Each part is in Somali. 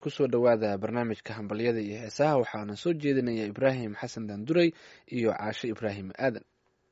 kusoo dhowaada barnaamijka hambalyada iyo heesaha waxaana soo jeedinaya ibraahim xasan daanduray iyo caashe ibraahim aadan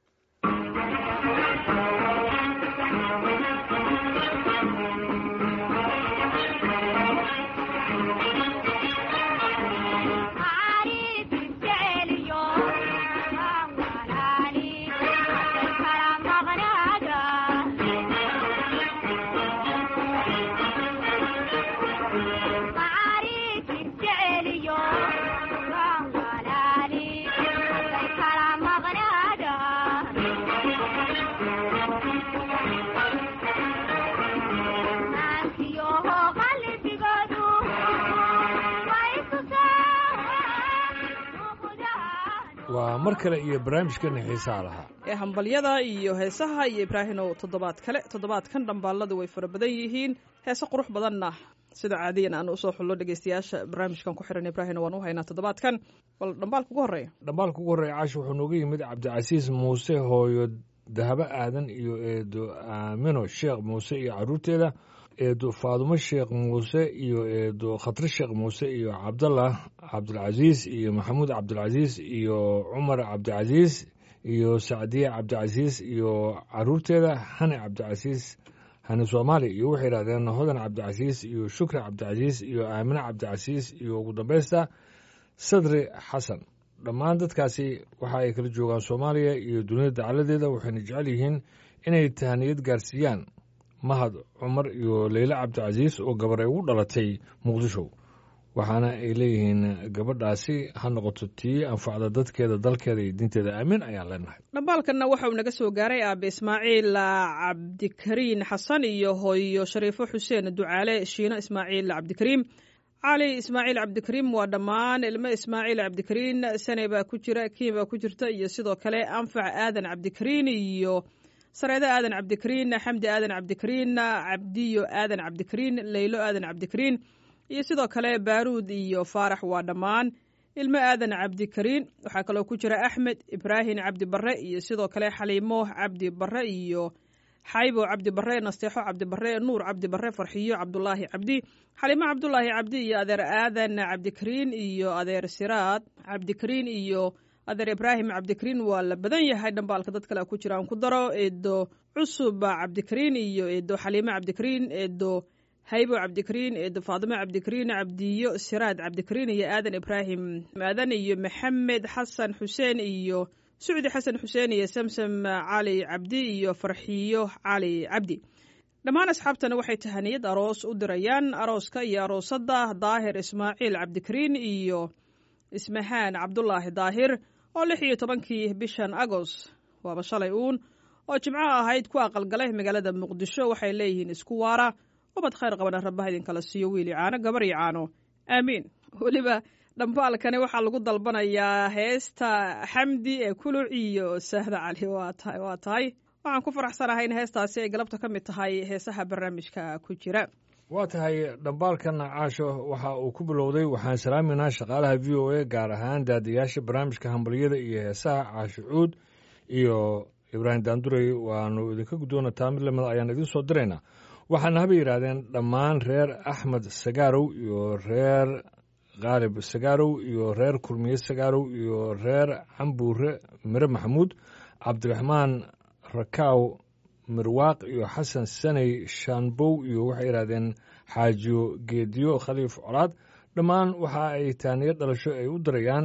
waa mar kale iyo barnaamijkeena xiisaha lahaa ee hambalyada iyo heesaha iyo ibraahinow toddobaad kale toddobaadkan dhambaaladu way fara badan yihiin heese qurux badanna sida caadiyan aan usoo xullo dhegeystayaasha barnaamijkan ku xiran ibraahino waan u haynaa toddobaadkan bal dhambaalka ugu horreeya dhambaalka ugu horreeya caashi wuxuu nooga yimid cabdicasiis muuse hooyo dahabo aadan iyo eedo aamino sheekh muuse iyo carruurteeda eedo faadumo sheekh muuse iyo eedo khatri sheekh muuse iyo cabdallah cabdilcasiis iyo maxamuud cabdilcasiis iyo cumar cabdicasiis iyo sacdiye cabdicasiis iyo caruurteeda hani cabdicasiis hani soomaali iyo waxay yidhahdeen hodan cabdicasiis iyo shukri cabdicasiis iyo aamine cabdicasiis iyo ugu dambeysta sadri xasan dhammaan dadkaasi waxa ay kala joogaan soomaaliya iyo dunida dacaladeeda waxayna jecel yihiin inay tahaniyad gaarsiiyaan mahad cumar iyo leyle cabdicasiis oo gabar ay ugu dhalatay muqdisho waxaana ay leeyihiin gabadhaasi ha noqoto tii anfacda dadkeeda dalkeeda iyo diinteeda aamin ayaan leenahay dhambaalkanna waxa uu naga soo gaaray aabe ismaaciil cabdikariin xasan iyo hooyo shariifo xuseen ducaale shiino ismaaciil cabdikariim cali ismaaciil cabdikariim waa dhammaan ilmo ismaaciil cabdikariin sane baa ku jira kiin baa ku jirta iyo sidoo kale anfac aadan cabdikariin iyo sareedo aadan cabdikariin xamdi aadan cabdikariin cabdiyo aadan cabdikariin leylo aadan cabdikariin iyo sidoo kale baaruud iyo faarax waa dhammaan ilmo aadan cabdikariin waxaa kaloo ku jira axmed ibraahim cabdi barre iyo sidoo kale xaliimo cabdi barre iyo xaybo cabdi barre nasteexo cabdi barre nuur cabdi barre farxiyo cabdulaahi cabdi xaliimo cabdulaahi cabdi iyo adeer aadan cabdikariin iyo adeer siraad cabdikariin iyo adeer ibraahim cabdikariin waa la badan yahay dhambaalka dad kale ku jira aan ku daro eedo cusub cabdikariin iyo eedo xaliimo cabdikariin eedo haybo cabdikariin eedo faadimo cabdikariin cabdiyo siraad cabdikariin iyo aadan ibraahim aadan iyo maxamed xasan xuseen iyo sucdi xasan xuseen iyo samsam cali cabdi iyo farxiyo cali cabdi dhammaan asxaabtana waxay tahaniyad aroos u dirayaan arooska iyo aroosadda daahir ismaaciil cabdikariin iyo ismahaan cabdulaahi daahir oo lix iyo tobankii bishan agoost waaba shalay uun oo jimco ahayd ku aqalgalay magaalada muqdisho waxay leeyihiin isku waara ubad khayr qabana rabbaha idinkala siiyo wiili caano gabar iyo caano aamiin weliba dhambaalkani waxaa lagu dalbanayaa heesta xamdi ee kuluc iyo sahda cali waa tahay waa tahay waxaan ku faraxsanahay in heestaasi ay galabta ka mid tahay heesaha barnaamijka ku jira waa tahay dhambaalkan caasho waxa uu ku bilowday waxaan salaaminaa shaqaalaha v o a gaar ahaan daadayaasha barnaamijka hambalyada iyo heesaha caasho cuud iyo ibraahim daandurey waanu idinka guddoona taa mid lamida ayaan idiin soo diraynaa waxaana haba yidhaahdeen dhammaan reer axmed sagaarow iyo reer khaalib sagaarow iyo reer kulmiye sagaarow iyo reer cambuure mire maxamuud cabdiraxmaan rakaaw mirwaaq iyo xasan saney shaanbow iyo waxay yidhahdeen xaajiyo geediyo khaliif colaad dhammaan waxa ay taaniyo dhalasho ay u dirayaan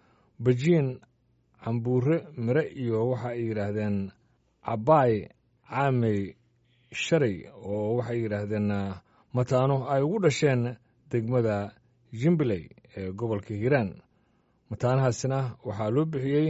bajiin cambuure mire iyo waxa ay yidhaahdeen cabaay caamey shalay oo waxay yidhaahdeen mataano ay ugu dhasheen degmada jimbiley ee gobolka hiiraan mataanahaasina waxaa loo bixiyey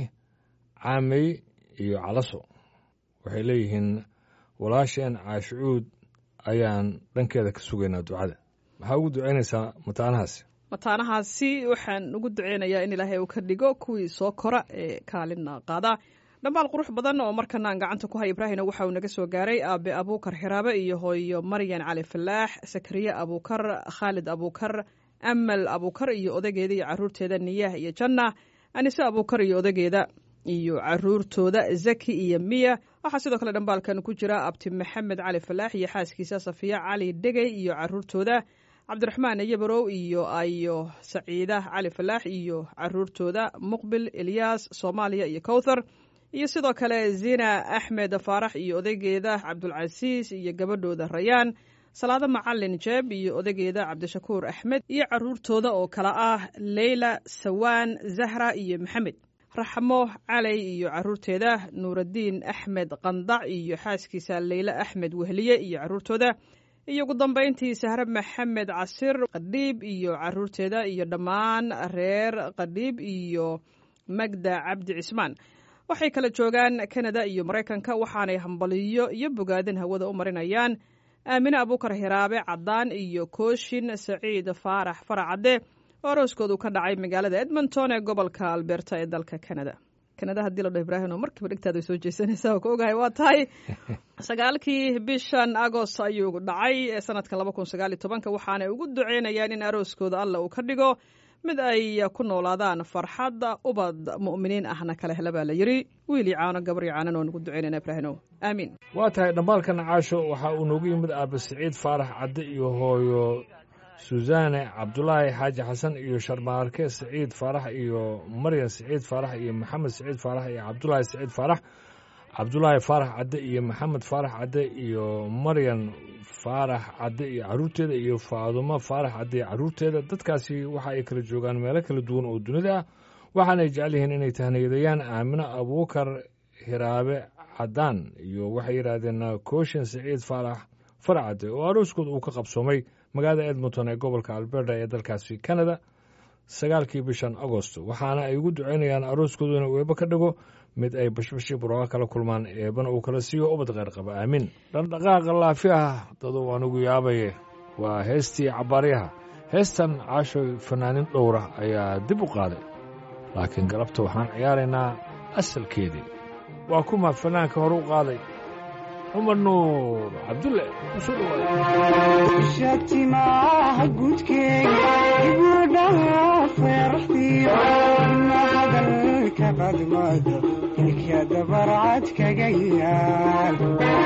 caamey iyo calaso waxay leeyihiin walaasheen caashicuud ayaan dhankeeda ka sugaynaa ducada maxaa ugu ducaynaysaa mataanahaasi mataanahaasi waxaan ugu duceynayaa in ilaahay uu ka dhigo kuwii soo kora ee kaalina qaada dhambaal qurux badan oo markana aan gacanta ku hay ibraahina waxa uu naga soo gaaray aabe abuukar xiraabe iyo hooyo maryan cali falaax sakariye abuukar khaalid abuukar amal abuukar iyo odageeda iyo caruurteeda niyaah iyo janna anise abuukar iyo odageeda iyo caruurtooda zaki iyo miya waxaa sidoo kale dhambaalkan ku jira abti maxamed cali falaax iyo xaaskiisa safiya cali dhegey iyo caruurtooda cabdiraxmaan yabarow iyo ayo saciida cali falaax iyo caruurtooda muqbil elyaas soomaaliya iyo kowthar iyo sidoo kale zina axmed faarax iyo odaygeeda cabdulcasiis iyo gabadhooda rayaan salaado macalin jeeb iyo odaygeeda cabdishakuur axmed iyo caruurtooda oo kale ah leyla sawaan zahra iyo maxamed raxmo caley iyo caruurteeda nuuraddiin axmed qandac iyo xaaskiisa leyle axmed wehliye iyo caruurtooda iyo ugu dambayntii sahre maxamed casir qadhiib iyo caruurteeda iyo dhammaan reer qadhiib iyo magda cabdi cismaan waxay kala joogaan kanada iyo maraykanka waxaanay hambaliyo iyo bogaadin hawada u marinayaan aamine abuukar hiraabe caddaan iyo kooshin saciid faarax faracadde oo arooskoodu ka dhacay magaalada edmonton ee gobolka alberta ee dalka canada kanada haddii la dhaho ibraahim oo markiiba dhigtaada soo jeesanaysa oo ka ogahay waa tahay sagaalkii bishan agost ayuu dhacay ee sanadka laba kun sagaal iyo tobanka waxaanay ugu duceynayaan in arooskooda alla uu ka dhigo mid ay ku noolaadaan farxadda ubad mu'miniin ahna kala hela baa la yidhi wiil iyo caano gabar iyo caanan oo nugu duceynayna ibraahimow aamiin waa tahay dhambaalkan caasho waxaa uu noogu yimid aabe siciid faarax cadde iyo hooyo susaane cabdulaahi xaaji xasan iyo sharmaarke siciid faarax iyo maryan siciid faarax iyo maxamed siciid faarax iyo cabdulaahi siciid faarax cabdulaahi faarax cadde iyo maxamed faarax cadde iyo maryan faarax cadde iyo caruurteeda iyo faadumo faarax cadde iyo caruurteeda dadkaasi waxa ay kala joogaan meelo kala duwan oo dunida ah waxaanay jecel yihiin inay tahniyadayaan aamino abuukar hiraabe caddaan iyo waxay yidhaahdeen kooshin siciid faarax farcadde oo arooskooda uu ka qabsoomay magaalada edmonton ee gobolka alberta ee dalkaasi canada sagaalkii bishan agosto waxaana ay ugu duceynayaan arooskoodu inuu eeba ka dhigo mid ay bashbashii burooqa kala kulmaan eebana uu kala siiyo ubad kheyr qaba aamiin dhaqdhaqaaqa laafi ah daduu anugu yaabaye waa heestii cabbaaryaha heestan caashoy fanaanin dhowra ayaa dib u qaaday laakiin galabta waxaan ciyaaraynaa asalkeedii waa kuma fanaanka hore u qaaday cumar nuur cabdulle usoo shatimaha guudkeega ibudhaha feeraxdiyo ina hadalka qadmada ilka dabarcad kaga yaal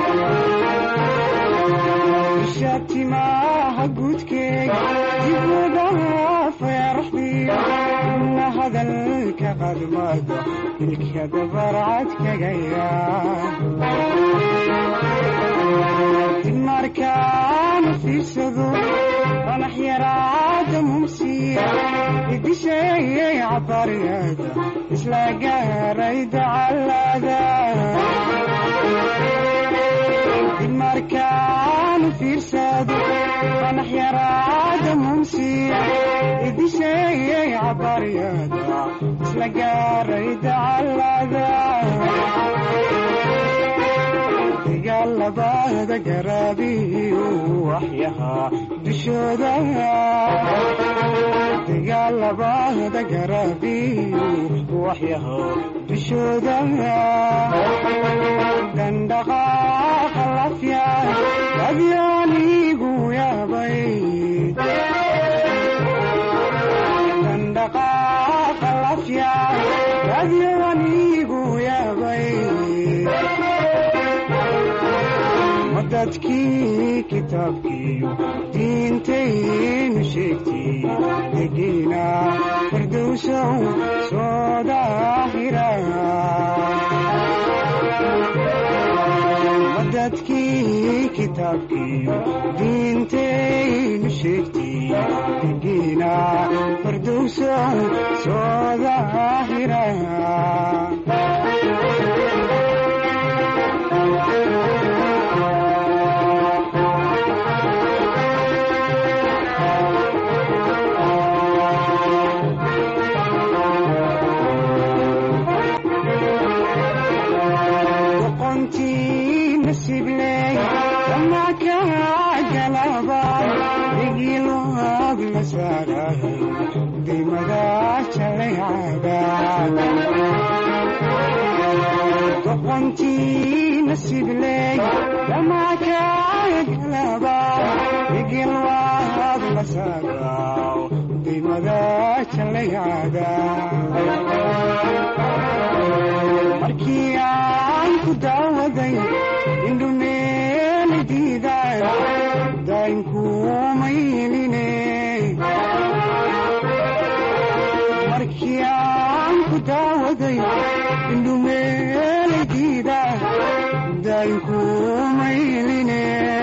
shatimaha guudkeega ibudhaha feeraxdiyo ina hadalka qadmada ilka dabarcad kaga yaal markaan fiirsado qanax yaraada mumsiya idisheeyay cabaryada isla gaaray dacalada markaan fiirsado qanax yaraada mumsiya idisheeyay cabaryada isla gaaray dacalada dagaalabada garaabiyu waxyahaa dushooda dagaalabada garaabiyu waxyahaa dushooda dandhaqaaqa lafya adyaanigu yaabay dandhaqaaqa lafya adyaanigu yaabay dadkii kitaabkiiyo diintaynu sheegtay degiina firdowsow soo daahira dadkii kitaabkiiyo diintaynu sheegtay degiina firdowsow soo daahira doqontii nasibley damaakagalaba igilwaad lasagaw dimada jalayada markii aan ku daawaday indhumeeli diidaan daynkuumaylinen ku daawaday indhumeelaydiida daayinkumayline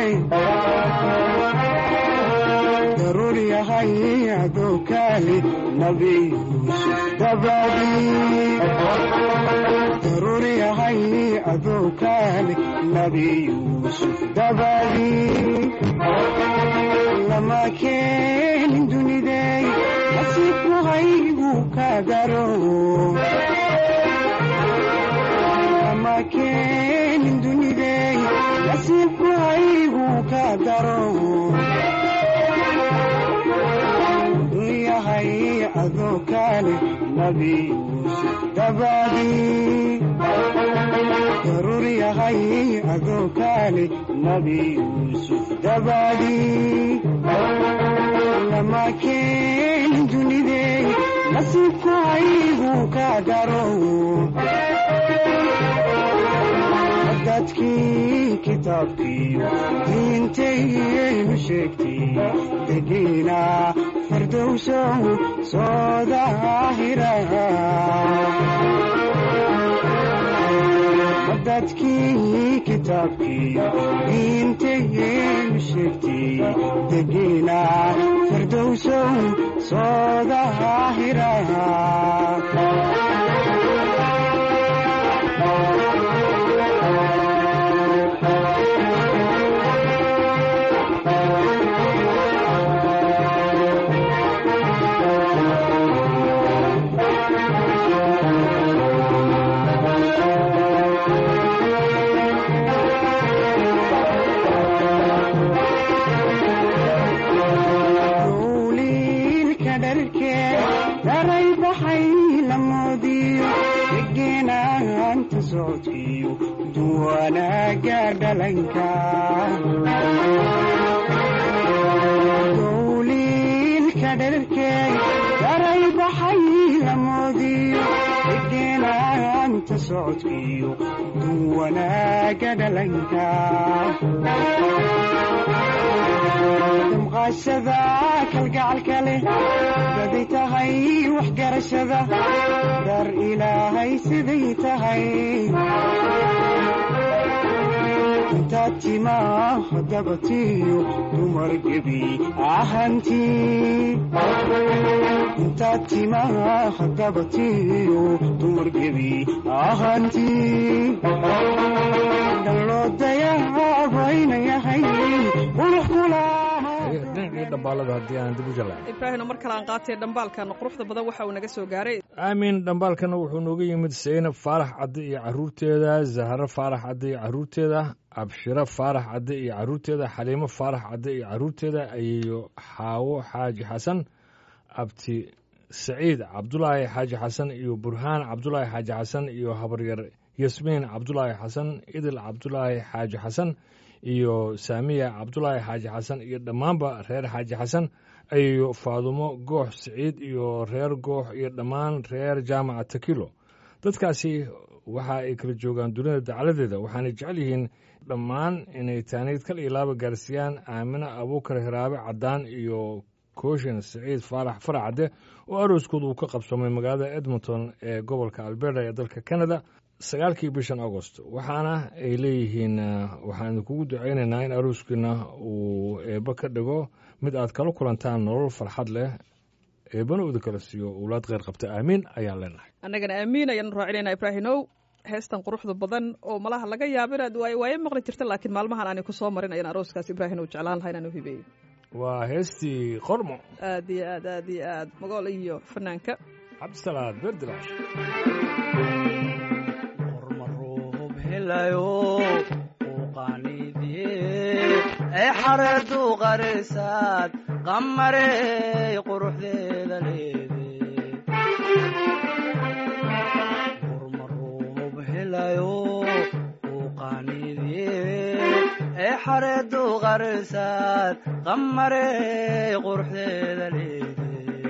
daruur yahay adoo kaali nabi yuusuf dabadii daruur yahay adoo kaali nabi yuusuf dabadii lama keenin dunidey nasiibku haygu ka daro lama keenin dunidey nasiibku haygu ka daro yahay adoo kaale nabi yuusuf dabadii daruur yahay adoo kaale nabi yuusuf dabadii lama keenin dunidey nasiibku haygu ka daro dadkii kitaabkiiyo diintayaynu sheegtay degiina fardowsow soo daahira dadkii kitaabkiiyo diintayaynu sheegtay degiina fardowsow soo daahira dowliilka dharkee daray baxay la moodiyo degeenaanta socodkiyo duwanaaga dhalanka dowliilka dharkee daray baxay la moodiyo degeenaanta socodkiyo duwanaaga dhalanka damqaashada kalgacalka leh baday tahay waxgarashada dar ilaahay siday tahay intaad timaa dabatiyo dumar gebi ahantii intaad timaa dabatiyo dumar gebi ahantii dhaloo dayaabayna yahay qurux kulaha dhinacii dhambaalada haddii aan dib u jalaay ibraahimna mar kale aan qaatay dhambaalkan quruxda badan waxa uu naga soo gaaray aamin dhambaalkana wuxuu nooga yimid saynab faarax cadde iyo caruurteeda zahro faarax cadde iyo caruurteeda abshiro faarax cadde iyo caruurteeda xaliimo faarax cadde iyo caruurteeda ayeeyo xaawo xaaji xasan abti saciid cabdulaahi xaaji xasan iyo burhaan cabdulaahi xaaji xasan iyo habaryar yasmiin cabdulaahi xasan idil cabdulaahi xaaji xasan iyo saamiya cabdulaahi xaaji xasan iyo dhammaanba reer xaaji xasan ayeeyo faadumo goox siciid iyo reer goox iyo dhammaan reer jaamaca takilo dadkaasi waxa ay kala joogaan dunida dacaladeeda waxaanay jecel yihiin dhammaan inay taaniid kal iyo laaba gaarsiiyaan aamine abuukar hiraabe caddaan iyo kooshin siciid faarax faracadde oo arooskooda uu ka qabsoomay magaalada edmonton ee gobolka alberta ee dalka canada sagaalkii bishan agost waxaana ay leeyihiin waxaan idinkugu ducaynaynaa in arooskiina uu eebbe ka dhigo mid aad kala kulantaan nolol farxad leh eebbana uda kala siiyo owlaad kheyr qabta aamiin ayaan leenahay annagana aamiin ayaanu raacinaynaa ibraahimow heestan quruxda badan oo malaha laga yaabo inaad waay waaye maqli jirta laakiin maalmahan aanay ku soo marin ayaan arooskaas ibraahim uu jeclaan lahaa inaan u hibeeyo waa heestii qormo aad iyo aad aad iyo aad magool iyo fanaanka cabdisalaad beerdilaash qormaruub helayo uu qaaniidiyee ee xareedu qarisaad qamarey quruxdeeda leede qormaruub helayo uu qaaniidiyee ee xareedu qarisaad qamarey quruxdeeda leede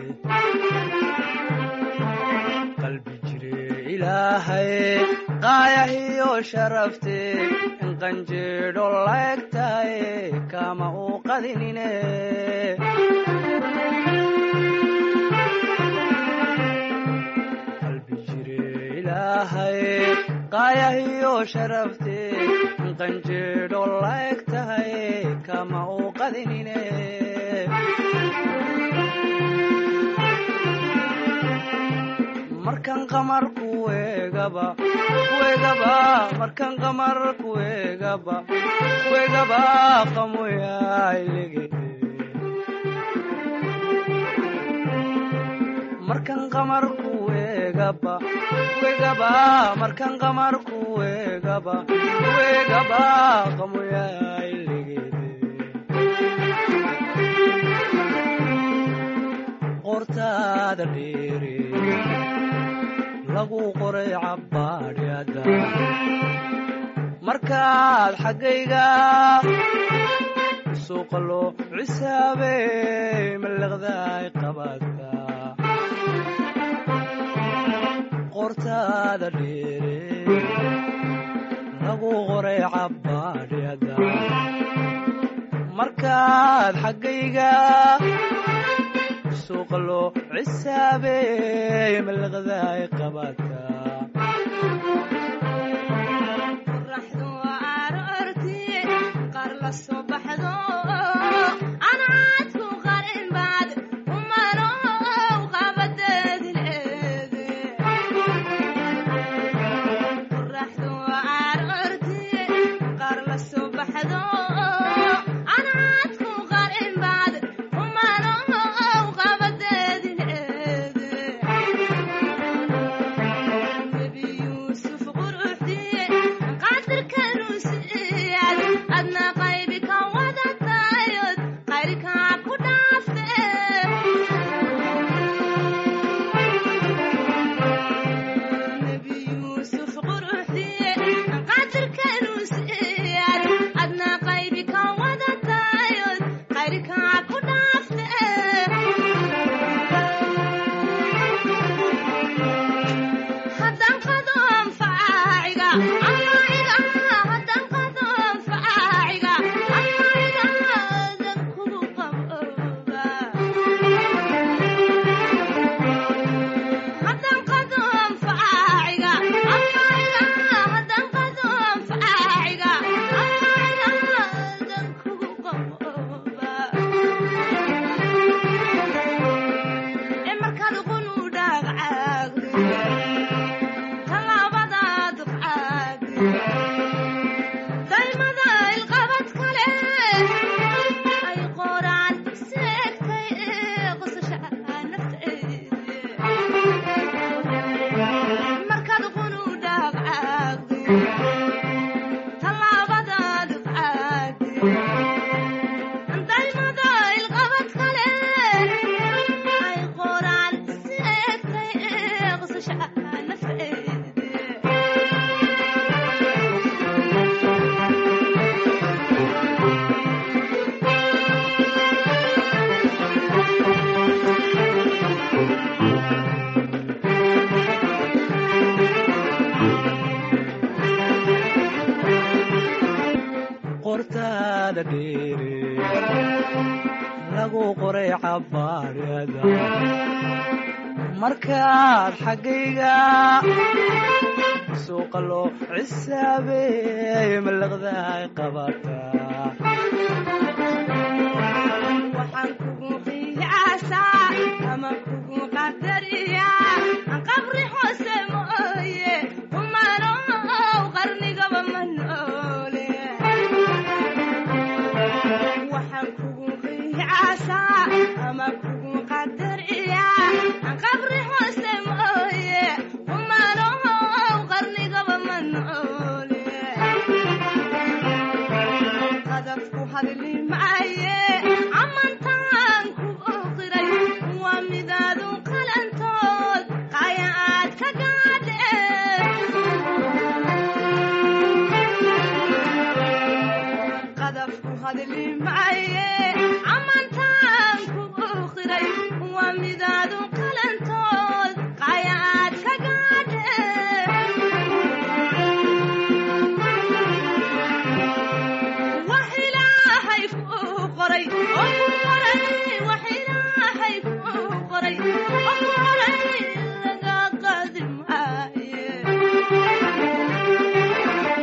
qalbi jire ilaahay qaayahiyo sharafte in qanjeedho laegtahay kama uu qadinine qalbi sharafte qanjeedho laeg tahay kama u qadinine markan qamar kuegaba kuegaba markan qamar kuegaba kuegaba qamoyaaylege markan qamar kuegaba kuegaba markan qamar kuegaba kuegaba qamoyaaylege qortaada dheere lagu qoray cabbaadhyada markaad xaggayga suuqa loo cisaabey mallaqdaay qabaadka qortaada dheere lagu qoray cabbaadhyada markaad xaggayga suuqa loo cisaabey mallaqdaay qabaadka qorraxdu aroortii qaar la soo baxdo anaadku qarin baad umanow qabadeedi leede qorraxdu aroortii qaar la soo baxdo anaadku qarin baad umanow qabadeedi leede nebi yuusuf quruxdiye qaadirka ruusiyaad adna qaybi ka wadatayod qayrkaa ku dhaafte nebi yuusuf quruxdiye qaadirka ruusiyaad adna qaybi ka wadatayod qayrkaa ku dhaafte haddaan qado anfaaciga amaiga haddaan qado anfaaciga amaiga dan kugu qabooba haddaan qado anfaaciga amaiga haddaan qado anfaaciga amaiga dan kugu qabooba ee markaad qunu dhaagcaagdo talaabadaad qaadi daymada ilqabad kale ay qoraan seegtay ee qosasha nafteedi markaad qunu dhaagcaagdo talaabadaad qaadi daymada ilqabad kale ay qoraan seegtay ee qosasha nafteedi qortaada dheere lagu qoray cabbaadhyada markaad xaggayga suuqa loo cisaabey mallaqdaay qabata waxaan kugu qiyaasaa ama kugu qadariyaa qabri hoose mooye umanow qarnigaba ma noole waxaan kugu qiyaasaa ama kugu qadariyaa qabri hoose mooye umanow qarnigaba ma noole qadafku hadli maaye amantaan ku oqiray waa midaadu qalantood qaya aad ka gaadhe qadafku hadli maaye amantaan ku oqiray waa midaadu qalantood qaya aad ka gaadhe wax ilaahay kuu qoray oo ku qoray wax ilaahay kuu qoray oo ku qoray laga qaadi maaye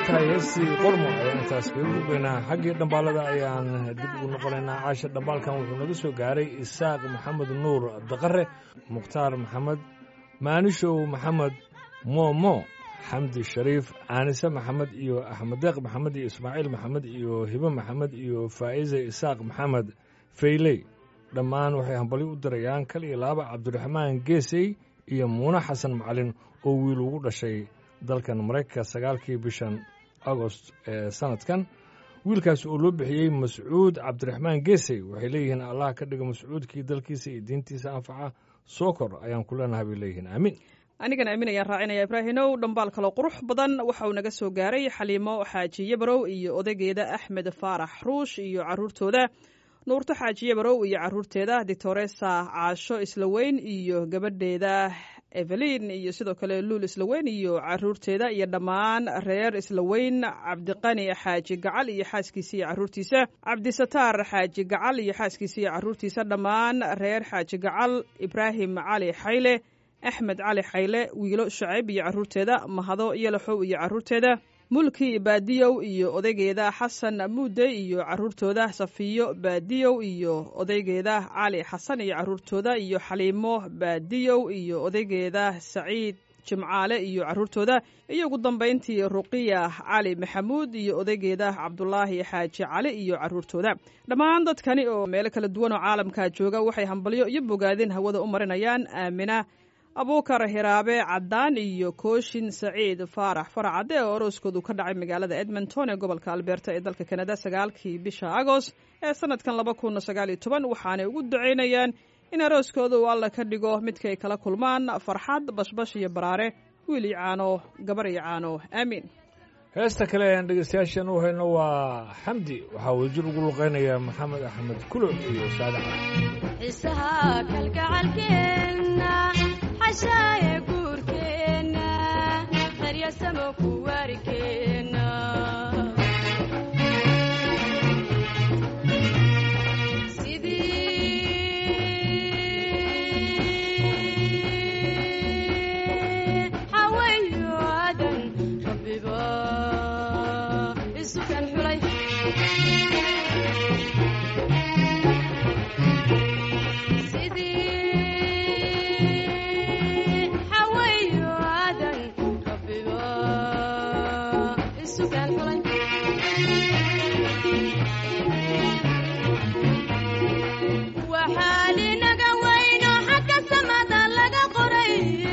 tahay heestii qormo ayaan intaas kaga gudbaynaa xaggii dhambaalada ayaan dib ugu noqonaynaa caasha dhambaalkan wuxuu naga soo gaaray isaaq maxamed nuur daqare mukhtaar maxamed maanishow maxamed moomo xamdi shariif aanise maxamed iyo axmed deeq maxamed iyo ismaaciil maxamed iyo hibe maxamed iyo faa'ize isaaq maxamed fayley dhammaan waxay hambalyo u dirayaan kal iyo laaba cabdiraxmaan geesey iyo muune xasan macalin oo wiil ugu dhashay dalkan maraykanka sagaalkii bishan agost ee sanadkan wiilkaas oo loo bixiyey mascuud cabdiraxmaan geesey waxay leeyihiin allah ka dhiga mascuudkii dalkiisa iyo diintiisa anfaca soo kor ayaan ku leenahay bay leeyihiin aamin anigana aamin ayaan raacinaya ibraahinow dhambaal kaloo qurux badan waxa uu naga soo gaaray xaliimo xaaji yabarow iyo odaygeeda axmed faarax ruush iyo caruurtooda nuurto xaaji yabarow iyo caruurteeda dictoresa caasho islaweyn iyo gabadheeda evelin iyo sidoo kale luul islaweyn iyo caruurteeda iyo dhammaan reer islaweyn cabdiqani xaaji gacal iyo xaaskiisa iyo caruurtiisa cabdisataar xaaji gacal iyo xaaskiisa iyo caruurtiisa dhammaan reer xaaji gacal ibraahim cali xayle axmed cali xayle wiilo shacayb iyo caruurteeda mahado yalaxow iyo caruurteeda mulki baadiyow iyo odaygeeda xasan muude iyo caruurtooda safiyo baadiyow iyo odaygeeda cali xasan iyo caruurtooda iyo xaliimo baadiyow iyo odaygeeda saciid jimcaale iyo caruurtooda iyo ugu dambayntii ruqiya cali maxamuud iyo odaygeeda cabdulaahi xaaji cali iyo caruurtooda dhammaan dadkani oo meelo kala duwan oo caalamka jooga waxay hambalyo iyo bogaadin hawada u marinayaan aamina abuukar hiraabe caddaan iyo kooshin saciid faarax faracadde oo orooskoodu ka dhacay magaalada edmonton ee gobolka alberta ee dalka kanada sagaalkii bisha agost ee sanadkan laba kun sagaal iyo toban waxaanay ugu ducaynayaan in arooskooda uu alla ka dhigo midkay kala kulmaan farxad bashbash iyo baraare wiil iyo caano gabar iyo caano aamiin heesta kale ayaan dhegeystayaashan u hayno waa xamdi waxaa wadajir ugu luqeynaya maxamed axmed kulo iyo saade cali xiisaha kalgacalkeenna xashaaye guurkeenna daryasamo ku waarikeenna sidii xawayo aadan rabbiba isukan xulay sidii xawayo aadan rabbiba isukan xulay waxaa linaga weyno xagga samada laga qoray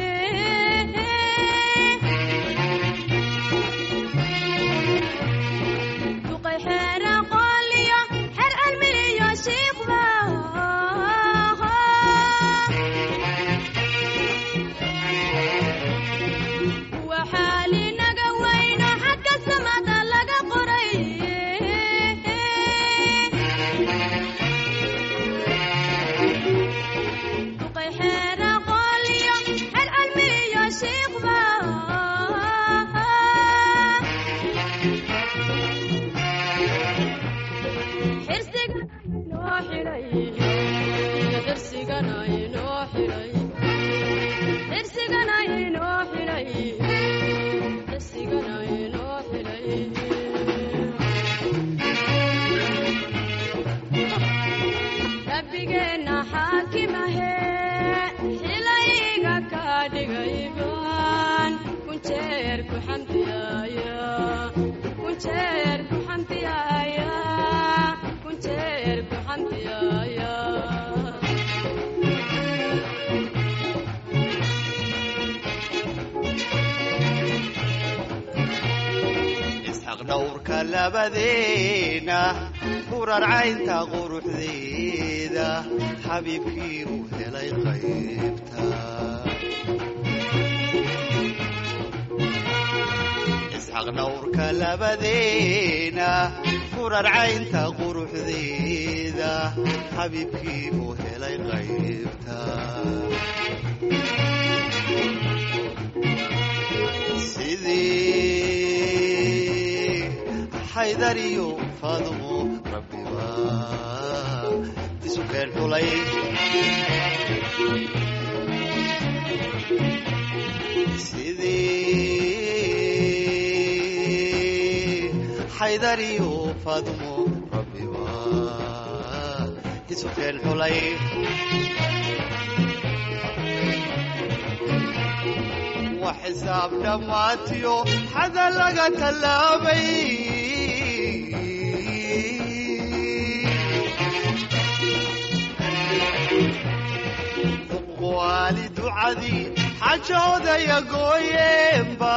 duqay xeer aqooliyo xeer cilmiliyo shiikhba waxaa linaga weyno xagga samada laga qoray duqay xeer aqooliyo xeer cilmiliyo shiikhba xirsiga inoo xidhay xirsigana inoo xidhay xirsigana inoo xidhay xirsigana inoo xidhay rabbigeenna xaakimahe xilayga ka dhigay baan kunjeer ku xamdiyaaya kunjeer ku xamdiyaaya kunjeer ku xamdiyaaya isxaq dhowrka labadeena hurarcaynta quruxdeeda xabiibkii uu helay qaybta isxaq dhowrka labadeena hurarcaynta quruxdeeda xabiibkii uu helay qaybta sidii xaydar iyo faadumo rabbiba isu keen xulay sidii xaydariyo faadumo rabbiba isu keen xulay wax xisaab dhammaatiyo xada laga tallaabay waali ducadii xajoodaya gooyeenba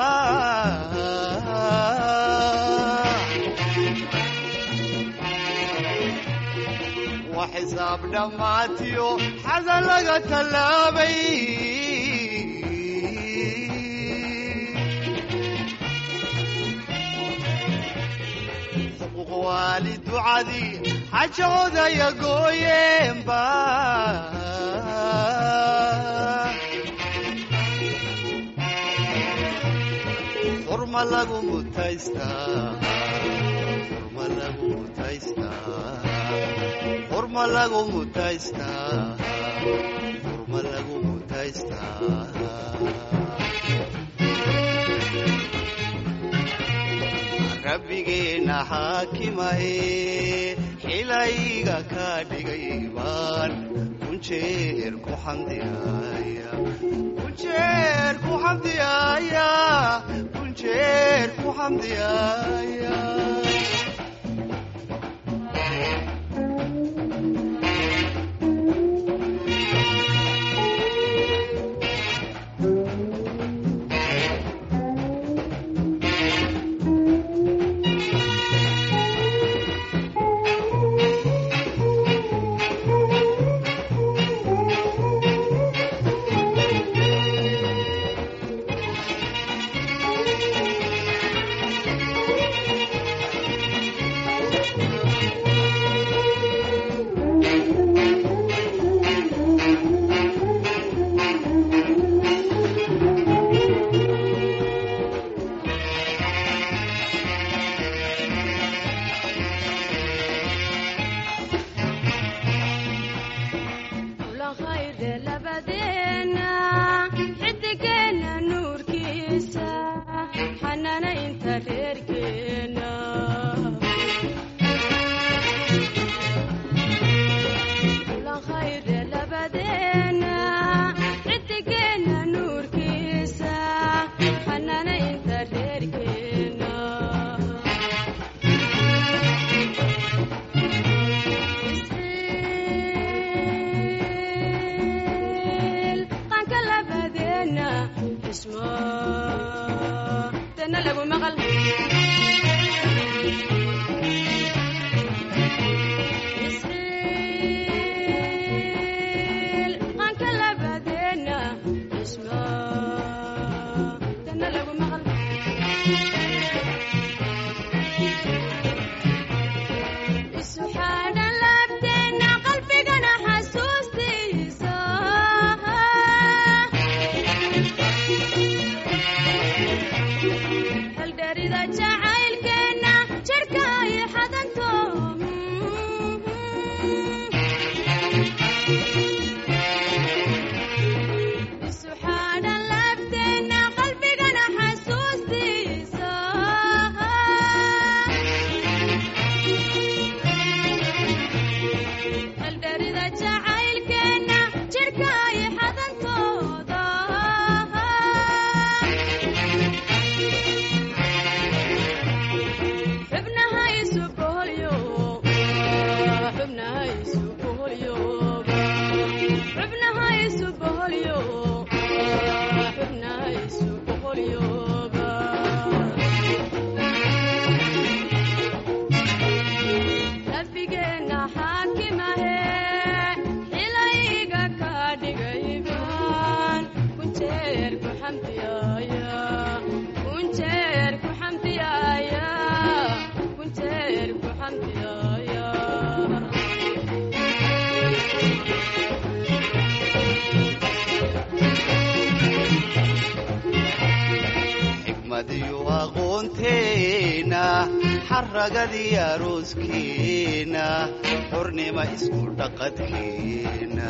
wax xisaab dhammaatiyo xada laga tallaabay waali ducadii xajoodaya gooyeenba xurma lagu mutaystaa xurma lagu mutaystaa xurma lagu mutaystaa xurma lagu mutaystaa rabbigeena xaakimahe xilayga ka dhigay baan kunjeer ku xamdiyaaya kunjeer ku xamdiyaaya kunjeer ku xamdiyaaya ulaqayde labadeena xidigeena nuurkiisa xanaanaynta reerkeena ulaqayde labadeena xidigeena nuurkiisa xanaanaynta reerkeena qanka labadeena xismo dana lagu maqal qanka labadeena xismo dana lagu maqal isu xaadhan laabteena qalbigana xasuustiisa haldherida jacaylkeena jirka ay xadanto isu xaadhan laabteena qalbigana xasuustiisa haldherida jacaylkeena jirka ay xadantooda xubnaha isu boholyo xubnaha isu boholyo xubnaha isu boholyo xubnaha isu boholyoba rabbigeena xaakimahe xilayga ka dhigaybaan kunjeer ku xamdiyaaya kunjeer ku xamdiyaaya kunjeer ku xamdiyaaya xikmadiyo aqoonteena xaragadii arooskeena xornima isku dhaqadkeena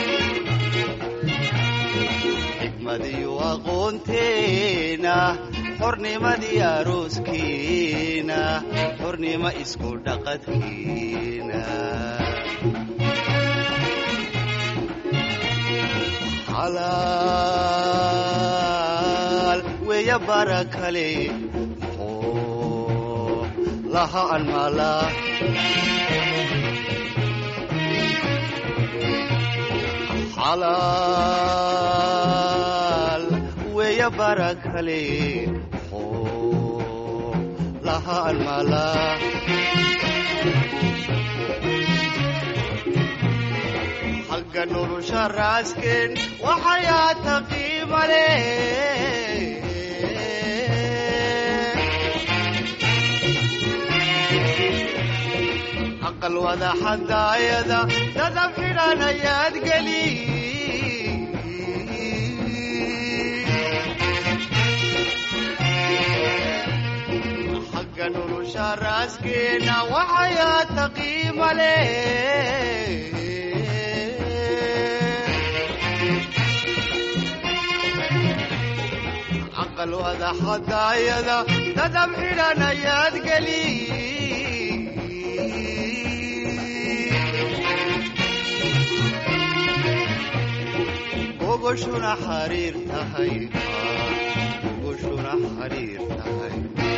xikmadiyo aqoonteena xornimadii arooskiina xornimo isku dhaqadkiina xalaal weeya bara kale muxuu laha anmala xalaal weeya bara kale muxuu laha anmala xagga nolosha raasken waxayaa taqiimale aqal wada xadaayada dadab xidhan ayaad geli xagga nolosha raaskeena waxayaa taqiimale aqal wada xadaayada dadab xidhan ayaad geli gogoshuna xariir tahay gogoshuna xariir tahay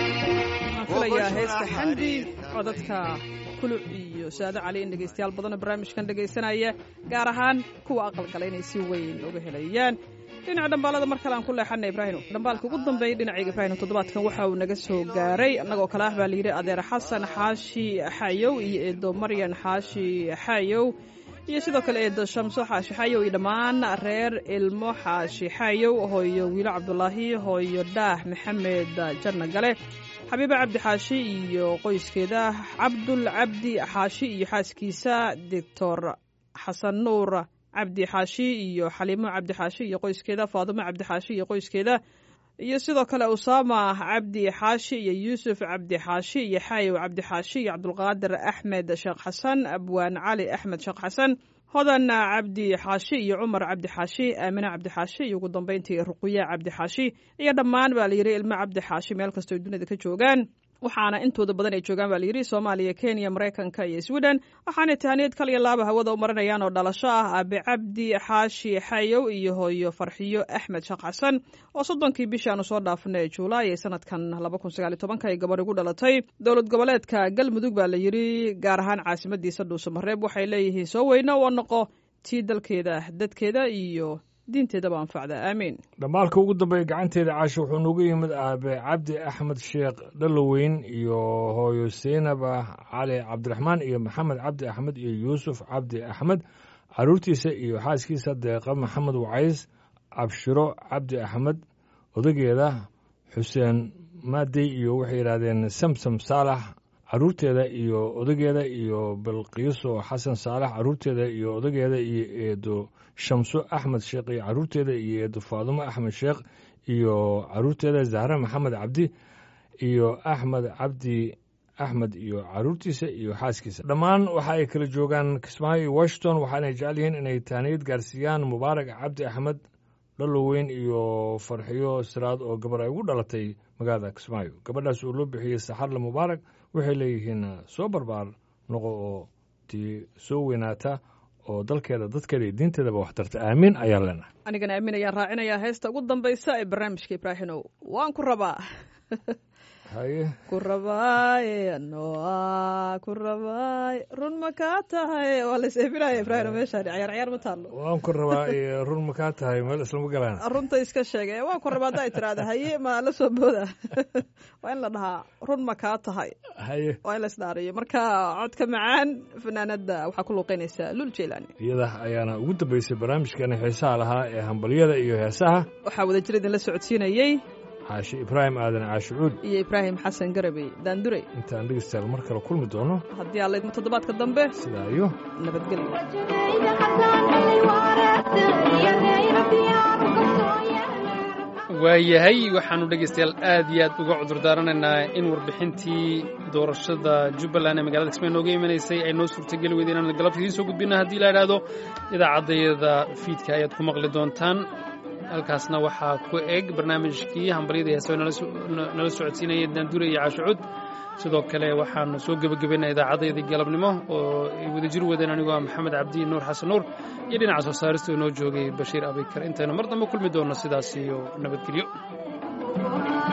waxaan filayaa heesta xandi codadka kuluc iyo saado cali in dhegaystayaal badanoo barnaamijkan dhegaysanaya gaar ahaan kuwa aqalgala inay si weyn uga helayaan dhinaca dhambaalada mar kale aan ku leexana ibraahino dhambaalka ugu dambeeya dhinacayga ibraahino toddobaadkan waxa uu naga soo gaaray annagoo kale ah baa layidhi adeer xasan xaashi xayow iyo eedo maryan xaashi xayow iyo sidoo kale eedo shamso xaashi xayow iyo dhammaan reer ilmo xaashi xayow hooyo wiilo cabdulaahi hooyo dhaah maxamed janna gale xabiiba cabdi xaashi iyo qoyskeeda cabdul cabdi xaashi iyo xaaskiisa doctor xasan nuur cabdi xaashi iyo xaliimo cabdi xaashi iyo qoyskeeda faadimo cabdi xaashi iyo qoyskeeda iyo sidoo kale usaama cabdi xaashi iyo yuusuf cabdi xaashi iyo xaayow cabdi xaashi iyo cabdulqaadir axmed sheekh xasan abwaan cali axmed sheekh xasan hodan cabdi xaashi iyo cumar cabdi xaashi aamine cabdi xaashi iyo ugu dambeyntii ruquya cabdi xaashi iyo dhammaan baa layidhi ilmo cabdi xaashi meel kastoo dunida ka joogaan waxaana intooda badan ay joogaan baa layidhi soomaaliya kenya maraykanka iyo sweden waxaanay tahaniyad kal iyo laaba hawada u marinayaan oo dhalasho ah aabe cabdi xaashi xayow iyo hooyo farxiyo axmed sheekh xasan oo soddonkii bishii aanu soo dhaafnay juulaay ee sanadkan laba kun sagaal iyo tobanka ay gabadh ugu dhalatay dowlad goboleedka galmudug baa layidhi gaar ahaan caasimadiisa dhuusamareeb waxay leeyihiin soo weyne oo noqo tii dalkeeda dadkeeda iyo diinteedaba anfacda aamiin dhammaalka ugu dambeeya gacanteeda caasho wuxuu noogu yimid aabe cabdi axmed sheekh dhaloweyn iyo hooyo seynaba cali cabdiraxmaan iyo maxamed cabdi axmed iyo yuusuf cabdi axmed caruurtiisa iyo xaaskiisa deeqa maxamed wacays cabshiro cabdi axmed odageeda xuseen maadey iyo waxay yidhaahdeen samsam saalax caruurteeda iyo odageeda iyo bilqiiso xasan saalax caruurteeda iyo odageeda iyo eedo shamso axmed sheekh iyo caruurteeda iyo eedo faadumo axmed sheekh iyo caruurteeda zahre maxamed cabdi iyo axmed cabdi axmed iyo caruurtiisa iyo xaaskiisa dhammaan waxa ay kala joogaan kismaayo iyo washington waxaanay jecel yihiin inay taaniyad gaarsiiyaan mubaarak cabdi axmed dhaloweyn iyo farxiyo siraad oo gabar ay ugu dhalatay magaalada kismaayo gabadhaas oo loo bixiyey saxarle mubaarak waxay leeyihiin soo barbaar noqo oo tii soo weynaata oo dalkeeda dadkeeda iyo diinteedaba wax tarta aamiin ayaan leenahay anigana aamin ayaan raacinayaa heesta ugu dambaysa ee barnaamijka ibraahinow waan ku rabaa haye ku rabaaye noa ku rabaaye run ma kaa tahay waa la seebinaya ibraahino meeshaan cayaar cayaar ma taallo waan ku rabaa iyo run ma kaa tahay meel islama galaan runta iska sheege waan ku rabaa hadda ay tiraahda haye ma la soo booda waa in la dhahaa run ma kaa tahay haye waa in la isdhaariyo marka codka macaan fanaanada waxaa ku luuqeynaysaa lul jeelaani iyada ayaana ugu dambeysay barnaamijkeena xiisaha lahaa ee hambalyada iyo heesaha waxaa wada jir idinla socodsiinayey caashi ibraahim aadan caashi cuud iyo ibraahim xasan garabey daandurey intaan dhegeystayaal mar kale kulmi doono haddii alla idmo toddobaadka dambe sidaa iyo nabadgelyo waayahay waxaannu dhegaystayaal aad iyo aad uga cudur daaranaynaa in warbixintii doorashada jubbaland ee magaalada kismaayo nooga imanaysay ay noo suurtageli weyda inaan galabta idiin soo gudbina haddii la idhaahdo idaacaddayada fiidka ayaad ku maqli doontaan halkaasna waxaa ku eg barnaamijkii hambalyada heeso nala socodsiinaya daandure iyo caashucud sidoo kale waxaanu soo gebagabaynaa idaacaddayadii galabnimo oo ay wadajir wadeen anigoo ah maxamed cabdi nuur xasan nuur iyo dhinaca soo saarista inoo joogay bashiir abikar intaynu mar dambe kulmi doonno sidaas iyo nabadgelyo